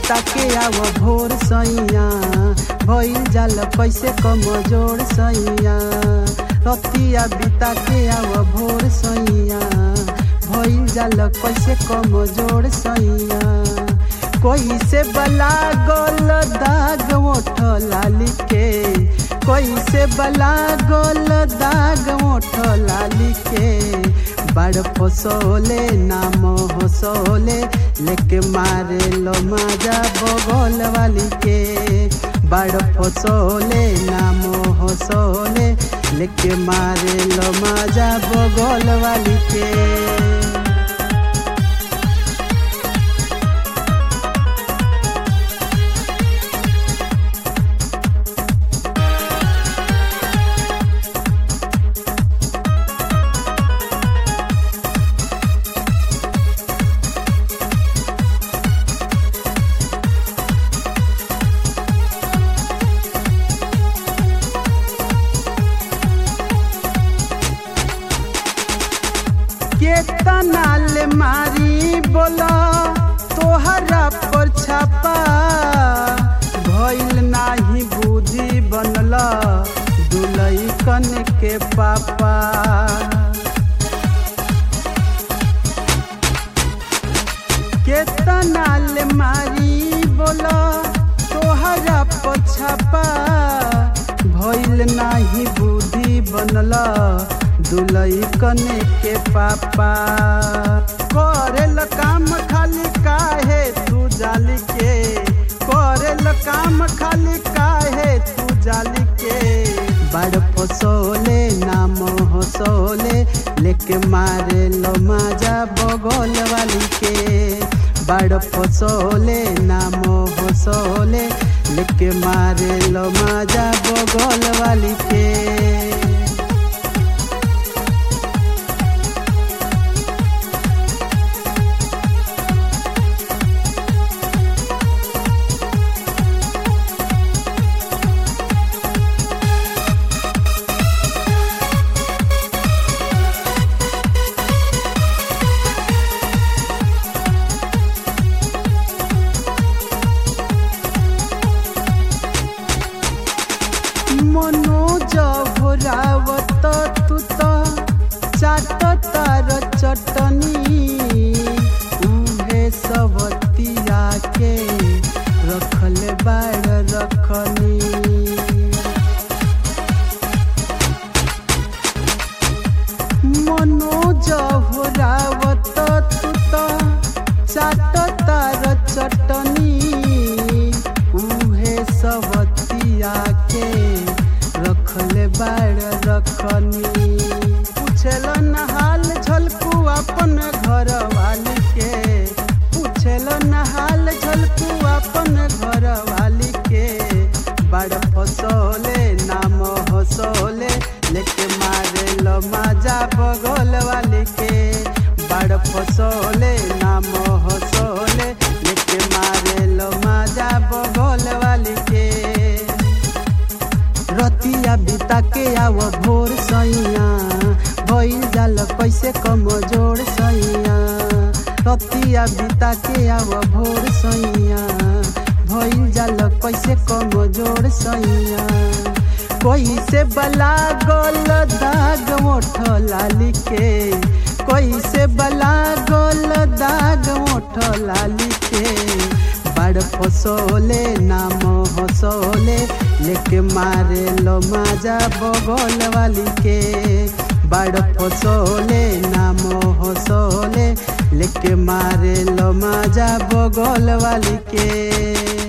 बिता के आव भोर सैया भइल जाल कैसे कमजोर सैया रतिया बिता के आव भोर सैया भइल जाल कैसे कमजोर सैया कोई से बला गोल दाग मोठ लाली के कोई से बला गोल दाग मोठ लाली के बड़ फसोले नाम हसोले लेके मारे लो माजा बगल वाली के बड़ फसोले नाम हसोले लेके मारे लो माजा बगल वाली के केतना ले मारी बोला तोहरा पर छापा भइल नाही बुद्धि बनल दुलई कन के पापा केतना ले मारी बोला तोहरा पर छापा भइल नाही बुद्धि बनल दुलई कने के पापा करेल काम खाली काहे तू जाली के करेल काम खाली काहे तू जाली के बड़ फसोले नाम हसोले लेके मारे लो माजा बगल वाली के बड़ फसोले नाम हसोले लेके मारे लो माजा बगल वाली के मनोज भोरावत तू त चाट तार चटनी उहे सबतिया के रखल बाड़ रखनी मनोज भोरावत तू त चाट तार चटनी उहे सबतिया के रखल बाड़ रखनी पूछल न हाल झलकू अपन घर वाली के पूछल न हाल झलकू अपन घर वाली के बड़ फसोले नाम हसोले लेके मारे लो माजा बगल वाली के बड़ फसोले नाम हसोले लेके मारे लो माजा बगल वाली के रतिया बिता के आव भोर सैया भइल जाल कैसे कमजोर सैया रतिया बिता के आव भोर सैया भइल जाल कैसे कमजोर सैया कोई से बला गोल दाग मोठ लाली के कोई से बला गोल दाग मोठ लाली के बड़ फसोले नाम हसोले लेके मारे लो माजा बगल वाली के बड़ फसोले नाम हसोले लेके मारे लो माजा बगल वाली के